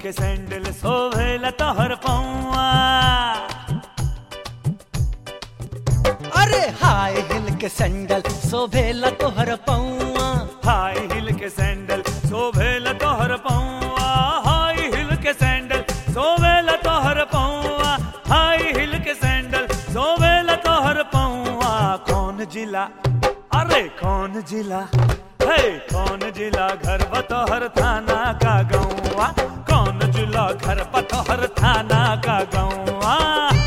के सैंडल सोभेला तोहर पौआ अरे हाय हिल के सैंडल शोभेला तोहर पौआ हाई हिल के सैंडल सोभेला तोहर पौआ हाई हिल के सैंडल सोभेला तोहर पौआ हाई हिल के सैंडल सोभेला तोहर पौआ कौन जिला अरे कौन जिला है कौन जिला घर बतोहर थाना का गौआ कौन जिला घर बतोहर थाना का गौआ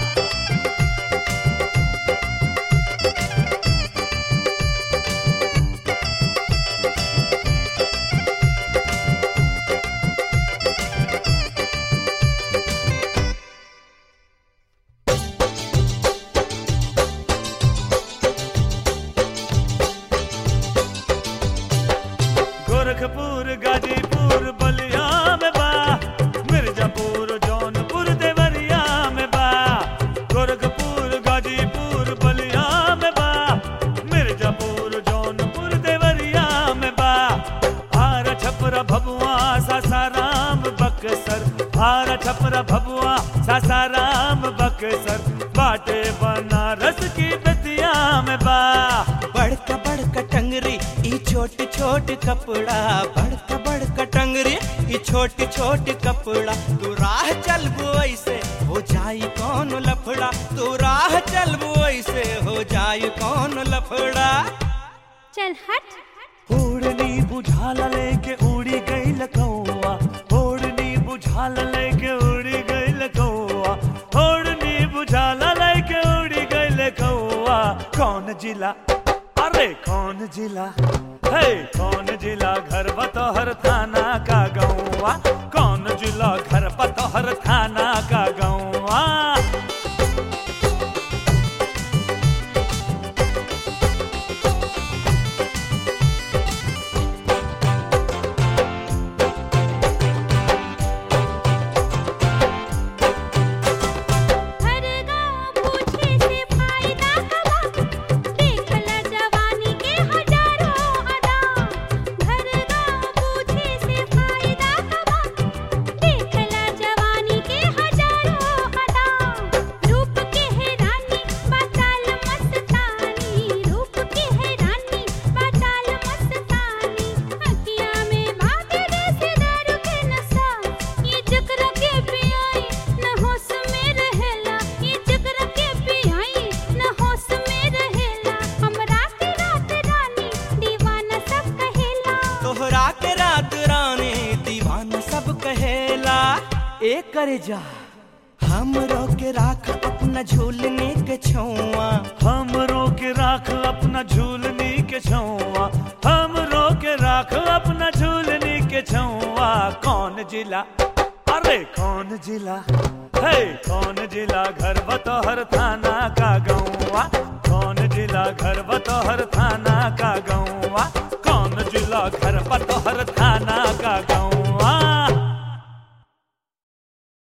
गोरखपुर गाजीपुर बलिया में बा मिर्जापुर जौनपुर देवरिया में बा गोरखपुर गाजीपुर बलिया में बा मिर्जापुर जौनपुर देवरिया में बा हार छपरा भबुआ सासाराम बक्सर हार छपरा भबुआ सासाराम बक्सर बाटे बनारस की बेतिया में बा बड़का बड़का टंगरी ई छोट छोट कपड़ा बड़का बड़का टंगरी ई छोट छोट कपड़ा तू राह चलबो ऐसे हो जाई कौन लफड़ा तू राह चलबो ऐसे हो जाई कौन लफड़ा चल हट ओढ़नी बुझाला लेके उड़ी गई लकौआ ओढ़नी बुझाला लेके उड़ी गई लकौआ ओढ़नी बुझाला लेके उड़ी गई लकौआ कौन जिला अरे कौन जिला है कौन जिला घर बतोहर थाना का गौआ कौन जिला घर बतोहर थाना का गौआ हर गाँव पूछे से फायदा कबा देखला जवानी के हजारों अदा हर गाँव पूछे से फायदा कबा देखला जवानी के हजारों अदा रूप के है रानी बाचाल मस्तानी रूप के है रानी बाचाल मस्तानी अखियाँ में भागे जैसे दारू के नशा ये चक्र के पियाई न होश में रहेला ये चक्र के पियाई न होश में रहेला हमरा के रात रानी दीवाना सब कहेला तोहरा के रात रानी दीवाना सब कहेला ए करे जा हम के राख अपना झूलने के छुआ हम रोके राख अपना झूलनी के छौआ हम रोके राख अपना झूलनी के छौआ कौन जिला अरे कौन जिला है कौन जिला घर बतोहर थाना का गाँव